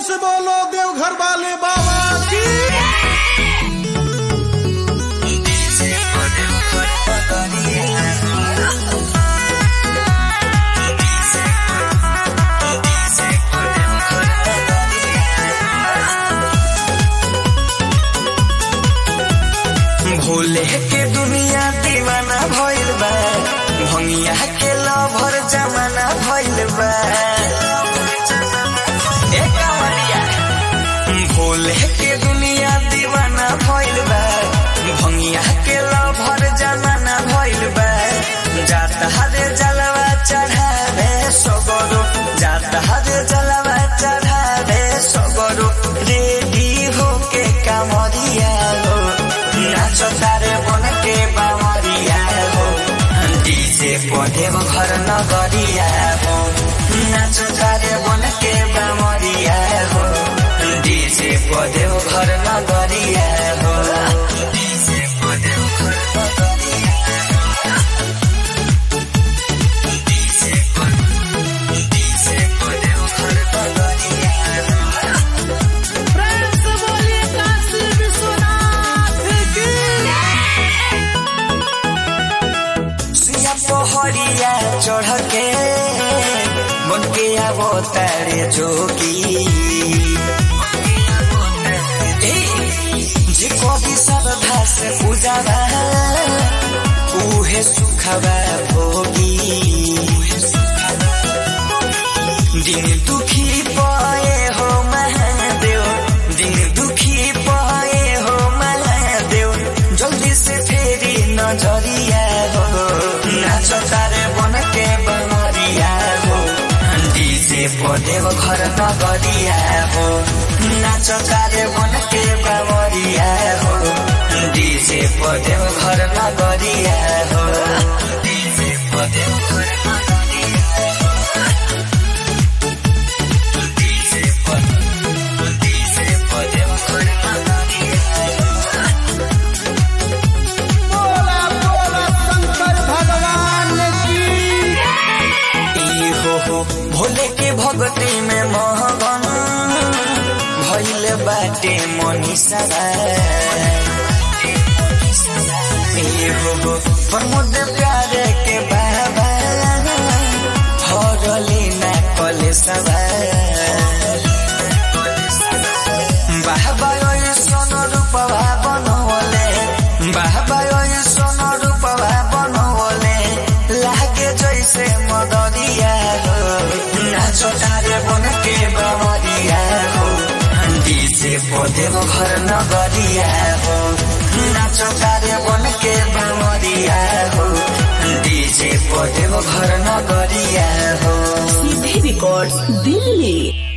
से बोलो देवघर वाले बाबा की भोले के दुनिया दीवाना भइल बा भंगिया के लभर जमाना भइल बा ए कांवरिया, भोले के दुनिया दीवाना भइल बा भंगिया के लभर जमाना भइल बा जाता हरे जलवा चढ़ावे सगरो जाता हरे जलवा चढ़ावे सगरो रेडी होके कांवरिया हो नाचो तारे बन के बावरिया हो डीजे पढ़े घर नगरिया हो नाचो तारे बन के बावरिया हो डीजे पढ़े घर नगरिया हो डीजे पढ़े घर नगरिया डीजे पढ़े डीजे पढ़े घर नगरिया प्रेम से बोलिए काशी विश्वनाथ की सिया पहड़िया चढ़ के बन के आवो तारे जोगी ए, जे कभी श्रद्धा से पूजा उहे सुखवा भोगी दिन दुखी पाए हो महादेव दिन दुखी पाए हो महादेव जल्दी से फेरी नजरिया हो नाच तारे बन के बनरिया हो डीजे पदेव घर नगरिया हो नाच तारे बन के बनरिया हो डीजे पदेव घर नगरिया हो डीजे पदेव घर नगरिया हो डीजे पदेव डीजे पदेव घर नगरिया हो बोला बोला शंकर भगवान की ई हो हो भोले के भक्ति में महगन भइल बाटे मनीषा ई हो हो प्रमोद प्यारे के बाबा हरली ना कले सवा बाबा ओइ सोन रूपवा बनवले बाबा ओइ सोन रूपवा बनवले लागे जैसे मदरिया हो नाचो तारे बन के बमरिया हो डीजे पदेव घर नगरिया हो नाचो तारे बन के बमरिया हो डीजे पदेव घर नगरिया हो सीधे रिकॉर्ड्स दिल्ली